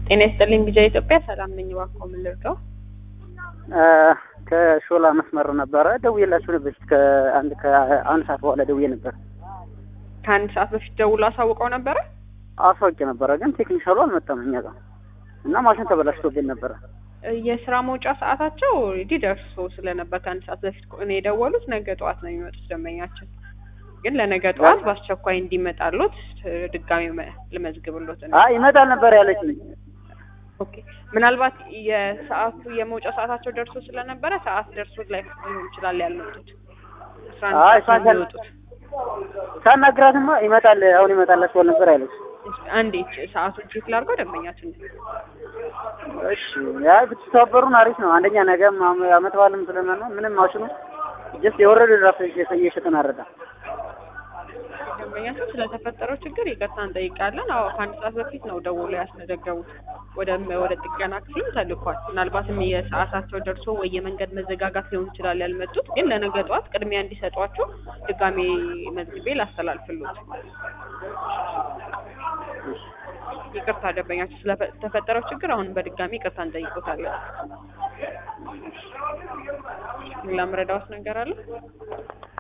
ጤና ይስጥልኝ ቢጃ ኢትዮጵያ ሰላም ነኝ። እባክዎ ምን ልርዳው? ከሾላ መስመር ነበረ ደውዬላችሁ ነበር። ከአንድ ከአንድ ሰዓት በኋላ ደውዬ ነበር። ከአንድ ሰዓት በፊት ደውሎ አሳውቀው ነበረ። አስታውቄ ነበረ፣ ግን ቴክኒሻሉ አልመጣም እኛ ጋር እና ማሽን ተበላሽቶብን ነበረ። የስራ መውጫ ሰዓታቸው ኦልሬዲ ደርሶ ስለነበር ከአንድ ሰዓት በፊት እኔ የደወሉት ነገ ጠዋት ነው የሚመጡት ደንበኛችን። ግን ለነገ ጠዋት በአስቸኳይ እንዲመጣሉት ድጋሚ መ- ልመዝግብሎት ነው። አይ ይመጣል ነበር ያለችኝ። ኦኬ ምናልባት የሰዓቱ የመውጫ ሰዓታቸው ደርሶ ስለነበረ ሰዓት ደርሶ ላይ ሊሆን ይችላል ያልመጡት። አስራ አንድ አይ ሰዓት ነው እሷን የሚወጡት። ሳናግራትማ ይመጣል አሁን ይመጣላችኋል ነበር ያለች። እስኪ አንዴ ሰዓቱን ቼክ ላድርገው ደንበኛችን እሺ ያ ብትተባበሩን አሪፍ ነው። አንደኛ ነገም አመ- አመት በዓልም ስለሆነ ምንም ማሽኑ ጀስት የወረደ ድራፍት እየሸ- እየሸጥን አረዳ ደንበኛችን ስለተፈጠረው ችግር ይቅርታ እንጠይቃለን። አዎ ከአንድ ሰዓት በፊት ነው ደውሎ ያስመዘገቡት። ወደ ወደ ጥገና ክፍልም ተልኳል። ምናልባትም የሰዓታቸው ደርሶ ወይ የመንገድ መዘጋጋት ሊሆን ይችላል ያልመጡት። ግን ለነገ ጠዋት ቅድሚያ እንዲሰጧቸው ድጋሜ መዝግቤ ላስተላልፍሎት። ይቅርታ ደንበኛችን ስለተፈጠረው ችግር አሁን በድጋሚ ይቅርታ እንጠይቆታለን። ሌላ ምረዳዎት ነገር አለ?